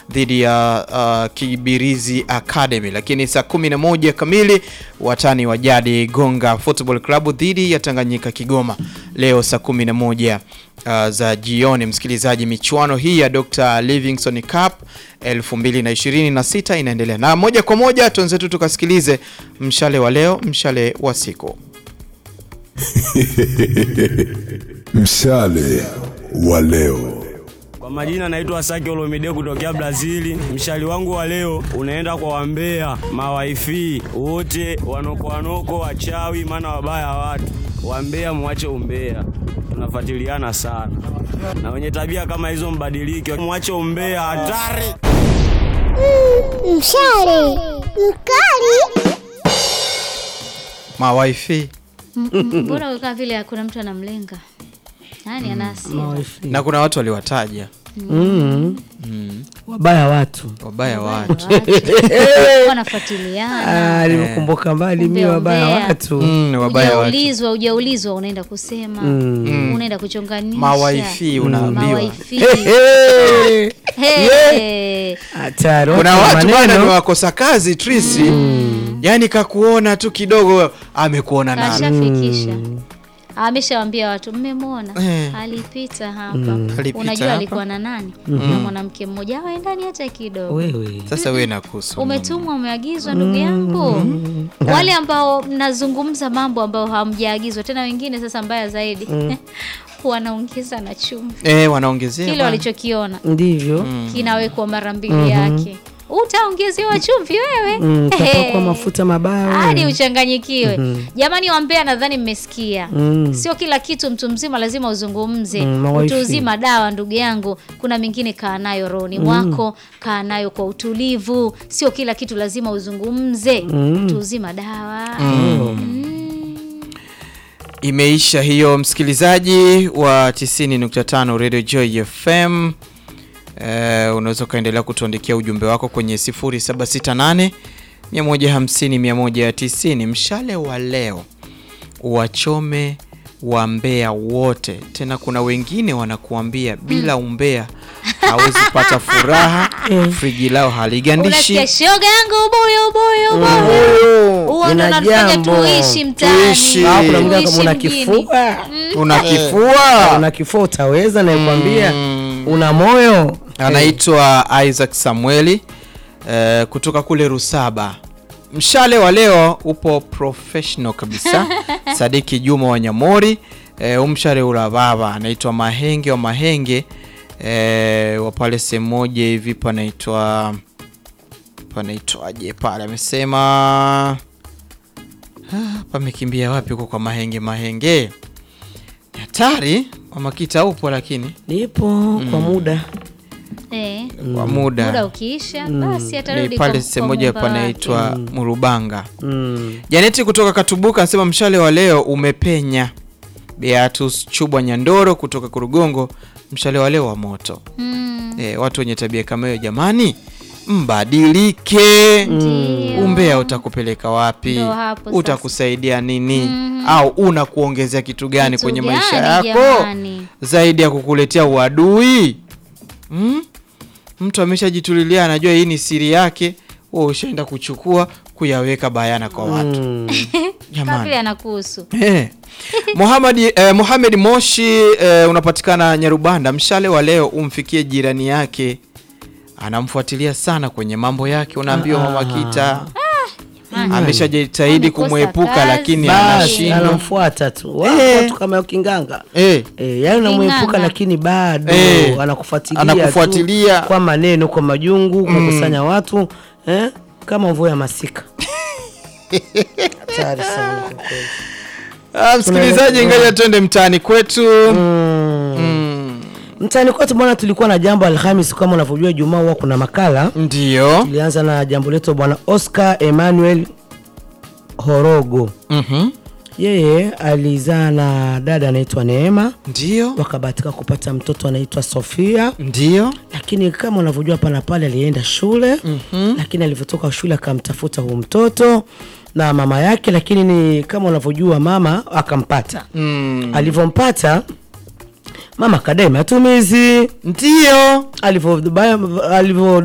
dhidi ya uh, Kibirizi Academy, lakini saa 11 kamili watani wa jadi Gonga Football Club dhidi ya Tanganyika Kigoma leo saa 11 uh, za jioni. Msikilizaji, michuano hii ya Dr. Livingstone Cup 2026 inaendelea na moja kwa moja tuanzetu tukasikilize mshale wa leo, mshale wa siku. Mshale wa leo. Kwa majina naitwa Saki Olomide kutokea Brazili. Mshali wangu wa leo unaenda kwa wambea mawaifi wote wanoko wanoko wachawi, maana wabaya watu wambea, mwache umbea, tunafuatiliana sana na wenye tabia kama hizo mbadilike, mwache umbea, hatari. Mshale mkali. Mawaifi Mbona ukaa vile hakuna mtu anamlenga? Nani ana hasira? na kuna watu waliwataja wabaya watu wabaya watu Wanafuatiliana. Ah, nimekumbuka mbali mi wabaya Umbea. watu mm, wabaya watu Ujaulizwa, ujaulizwa unaenda kusema. Unaenda kuchonganisha. Mawaifi unaambiwa. Mawaifi. Eh, Hey. hatari kuna watu wa watu bana ni maneno. wakosa kazi Trisi yani kakuona tu kidogo amekuona nani Kashafikisha. Ameshawambia watu mmemwona Eh. alipita hapa. Alipita Unajua hapa. alikuwa na nani? Na mwanamke mmoja awe ndani hata kidogo. wewe sasa wewe nakuhusu Umetumwa, umeagizwa ndugu yangu. Wale ambao mnazungumza mambo ambayo hamjaagizwa tena, wengine sasa mbaya zaidi wanaongeza na chumvi, eh wanaongezea kile bana. walichokiona ndivyo kinawekwa mara mbili yake. Utaongezewa chumvi wewe Mm, Ehe. tapakwa mafuta mabaya hadi wewe. uchanganyikiwe. Jamani, wambea, nadhani mmesikia. Mm. Sio kila kitu mtu mzima lazima uzungumze. Mm, mawaifi. Utu uzima dawa, ndugu yangu. Kuna mingine kaa nayo rohoni mwako, kaa nayo kwa utulivu. Sio kila kitu lazima uzungumze. Utu uzima dawa. Imeisha hiyo, msikilizaji wa 90.5 Radio Joy FM. Eh, unaweza ukaendelea kutuandikia ujumbe wako kwenye 0768 150 190. Mshale wa leo wachome wambea wote. Tena kuna wengine wanakuambia bila umbea hawezi pata furaha, friji lao haligandishi. Unasikia shoga yangu ubuyu ubuyu ubuyu. Huo ndo Ina unatufanya jambo. tuishi mtaani. Tuishi. Ah, kuna mwingine Tuishi kama una mjini. kifua Una kifua una kifua utaweza nakwambia una moyo anaitwa Isaac Samueli eh, kutoka kule Rusaba. Mshale wa leo upo professional kabisa. Sadiki Juma wa Nyamori eh, umshale ula baba anaitwa Mahenge wa Mahenge eh, wa pale sehemu moja hivi panaitwa panaitwaje pale, amesema ah, pamekimbia wapi huko kwa Mahenge Mahenge Ni hatari Wamakita upo lakini nipo kwa muda Eh, kwa muda muda ukiisha basi ni atarudi pale kwa- sehemu kwa moja Muumba wake. panaitwa Murubanga. mm. Janeti kutoka Katubuka anasema mshale wa leo umepenya. Beatus Chubwa Nyandoro kutoka Kurugongo, mshale wa leo wa moto. Mm, E, watu wenye tabia kama hiyo jamani, mbadilike. ndio. Umbea utakupeleka wapi? Ndo hapo sasa. Utakusaidia nini? Au unakuongezea kitu gani Kitu kwenye maisha gani yako jamani? zaidi ya kukuletea uadui? Mm? Mtu ameshajitulilia anajua hii ni siri yake, wewe ushaenda kuchukua kuyaweka bayana kwa watu. Mm. Kama Jamani. vile anakuhusu. Eh. Mohamed eh, Mohamed Moshi eh, unapatikana Nyarubanda. Mshale wa leo umfikie jirani yake, anamfuatilia sana kwenye mambo yake. Unaambiwa mama Kita ameshajitahidi Amekosa kumwepuka, kazi. lakini basi anashindwa. anamfuata tu Wapo Eh. watu kama ukinganga Eh, E, yani unamwepuka King'anga. lakini bado Eh. anakufuatilia Anakufuatilia. tu kwa maneno kwa majungu kukusanya watu eh? kama mvua ya masika hatari sana kwa kweli. ah, msikilizaji, ngoja twende mtaani kwetu. Mm. Mm, mtaani kwetu bwana tulikuwa na jambo alhamis kama unavyojua jumaa huwa kuna makala Ndio. tulianza na jambo letu bwana oscar emmanuel horogo Mhm. yeye alizaa na dada anaitwa neema Ndio. wakabahatika kupata mtoto anaitwa sofia Ndio. lakini kama unavyojua hapa na pale alienda shule mm-hmm. lakini alivyotoka shule akamtafuta huu mtoto na mama yake lakini ni kama unavyojua mama akampata Mm, alivyompata mama akadai matumizi Ndio. alivyo alivyo